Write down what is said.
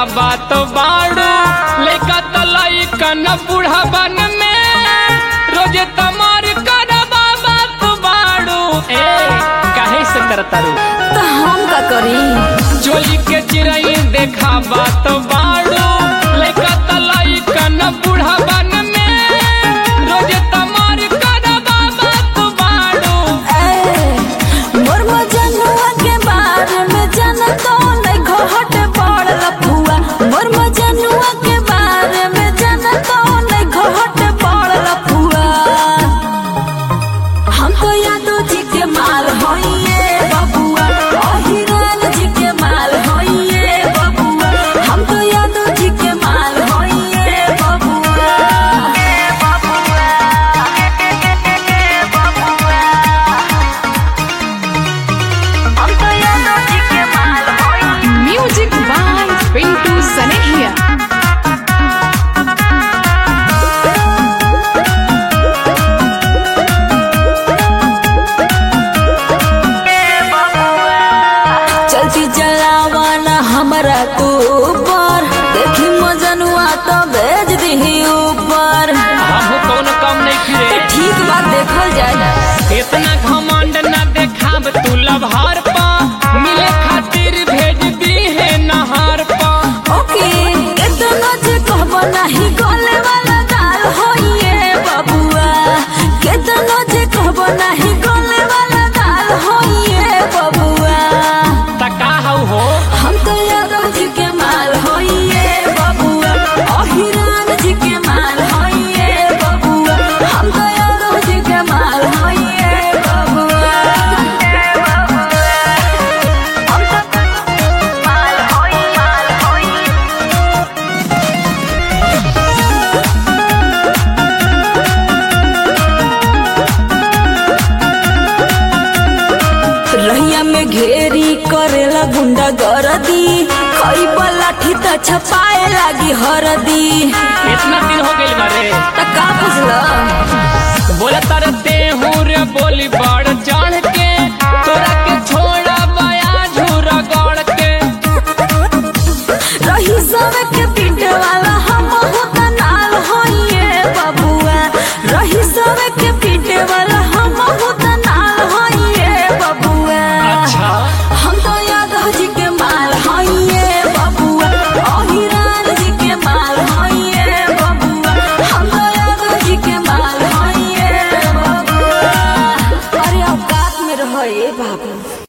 बात बाड़ू लैका तलाई कन बूढ़ा बन में रोजे तमार कर बात बाड़ू ए काहे से करतारू तो हम का करी चोली के चिरई देखा बात बाड़ू लैका तलाई कन बूढ़ा बन में रोजे तमार कर बात बाड़ू ए, मोर मजनुआ के बारे में जानतो नहीं घोहट पड़ल फुआ मोर मजनुआ के बारे में जानतो नहीं घोहट पड़ल फुआ हम तो यादव जी के माल होइए बबुआ अहिरान जी के माल होइए बबुआ हम तो यादव जी के माल होइए बबुआ हम तो यादव जी के माल होइए Music by Pintu Sanehia. चलती जलावाना हमारा तू ऊपर देखी मजनुआ तो भेज दी ऊपर हम कौन कम नहीं तो फिरे ठीक बात देखल जाए इतना घमंड न देखाब तू लभार पा मिले खातिर भेज दी है नहार पा ओके इतना जे कहबो नहीं गले वाला दाल होइए बबुआ कितना जे कहबो नहीं गले वाला दाल होइए बबुआ तका हऊ हो हम तो यादव जी के माल होइए बबुआ अहिरान जी के माल होइए बबुआ हम तो यादव जी के माल होइए बबुआ हम तो माल होइए माल होइए रहिया में घेरी करेला गुंडा गरदी खई लाठी त छपाए लागी हरदी इतना दिन हो गइल बारे त का बुझल